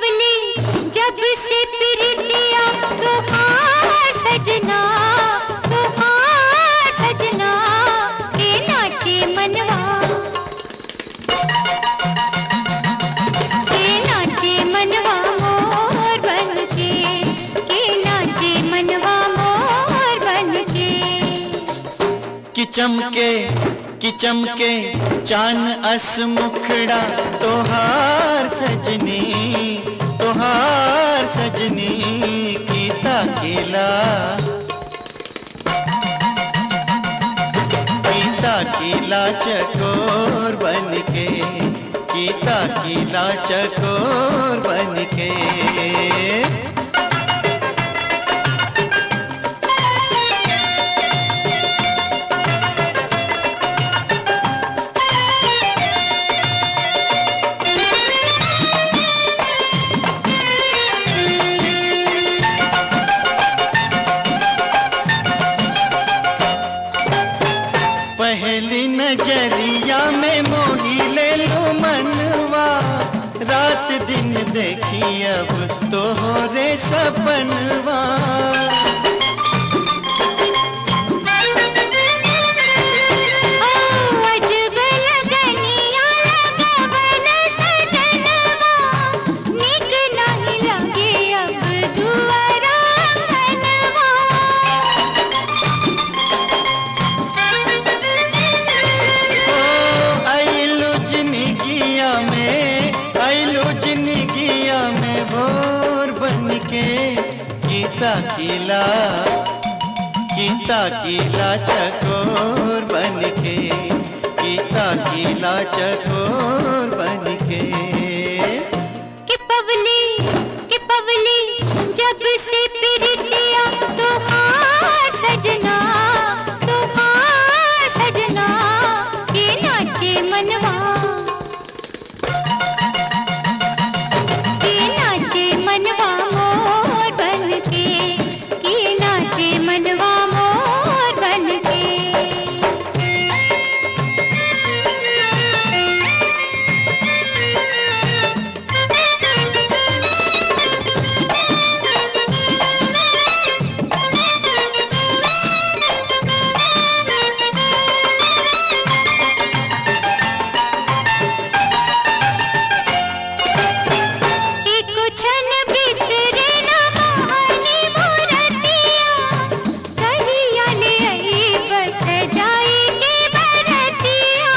पवली जब से प्रीतिया तुहार सजना तुहार सजना के नाचे मनवा के नाचे मनवा मोर बन के के नाचे मनवा मोर बन के कि चमके कि चमके चान अस मुखड़ा तोहार सजनी तोहार सजनी कीता केला कीता कीला चकोर बन के कीता कीला चकोर बन के पहली नजरिया में मोही ले लो मनवा रात दिन देखी अब तो हो रे सपनवा ओ अजब लगनिया लगबन सजनवा निक नहीं लगे अब दुआरा अंगनवा ओ आइलो जिंदगिया में आइलो जिंदगिया में भोर बन के गीता किला गीता किला चकोर बन के गीता किला चकोर बन के कि पवली कि पवली जब से प्रीतिया तुहार सजना तुहार सजना के नाचे मनवा के नाचे मनवा मोर बन के के नाचे मनवा मोर बन के एक क्षण बिसरे न मोहनी मूरतिया कहिया ले आई बस जाई के बरतिया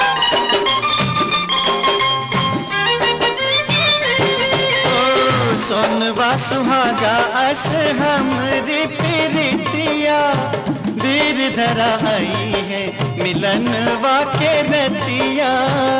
ओ सोनवा सुहागा अस हमरी प्रीतिया धीर धरा आई है मिलनवा के रतिया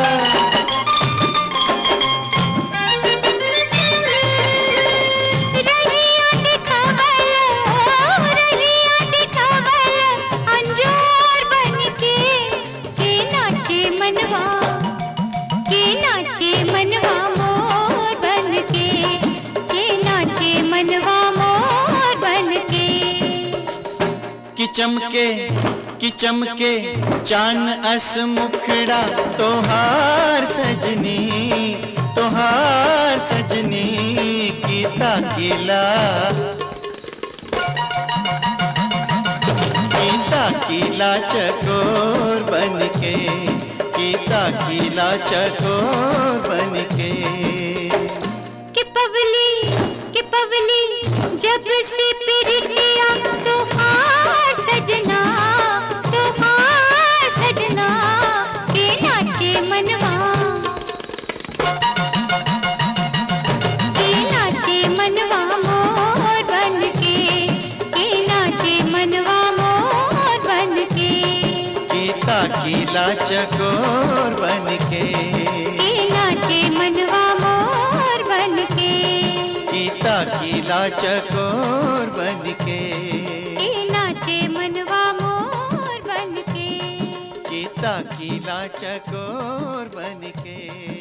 रहिया दिखावल रहिया दिखावल अंजोर बन के के नाचे मनवा के नाचे मनवा मोर बन के के नाचे मनवा मोर बन के कि चमके कि चमके चान अस मुखड़ा तोहार सजनी तोहार सजनी कीता किला कीता किला चकोर बन के कीता किला चकोर बन के कि पवली कि पवली जब से प्रीतिया तुहार सजना तुहार सजना के नाचे मनवा के नाचे मनवा मोर बन के के नाचे मनवा मोर बन के कीता किला चकोर बन के के नाचे मनवा मोर बन के गीता किला चकोर बन के के नाचे मनवा मोर बन के गीता किला चकोर बन के